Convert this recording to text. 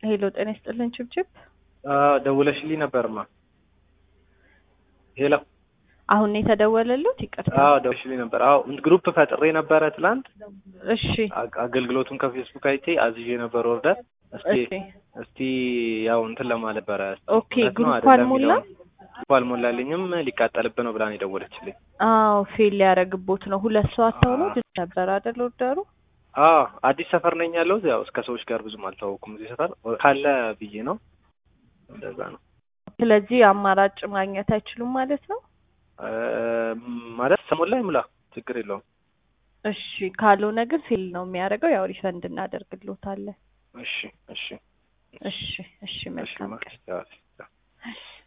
ሄሎ ጤና ይስጥልን ችብችብ ደውለሽልኝ ነበርማ። ሄሎ አሁን ነው የተደወለሉት? ይቅርታ። አዎ ደውለሽልኝ ነበር። አዎ ግሩፕ ፈጥሬ ነበረ ትላንት። እሺ አ- አገልግሎቱን ከፌስቡክ አይቼ አዝዤ ነበር ኦርደር። እስቲ እሺ እስቲ ያው እንትን ለማለት ነበረ። እስቲ ኦኬ፣ እውነት ነው ግሩፕ አይደለም አልሞላ? የሚለውን። ግሩፕ አልሞላልኝም። ሊቃጠልብህ ነው ብላን የደወለችልኝ። አዎ ፌል ሊያደርግቦት ነው። ሁለት ሰው አታውሎ አዎ። ድል ነበር አይደል ኦርደሩ? አዎ አዲስ ሰፈር ነኝ ያለሁት። ያው እስከ ሰዎች ጋር ብዙም አልታወኩም እዚህ ሰፈር ካለ ብዬ ነው። እንደዛ ነው ስለዚህ አማራጭ ማግኘት አይችሉም ማለት ነው። እ፣ ማለት ሰሞን ላይ ሙላ ችግር የለውም። እሺ ካልሆነ ግን ፌል ነው የሚያደርገው። ያው ሪፈንድ እናደርግሎታለን። እሺ እሺ እሺ እሺ እሺ መልካም ማ- ቀን። ያው፣ ያው። እሺ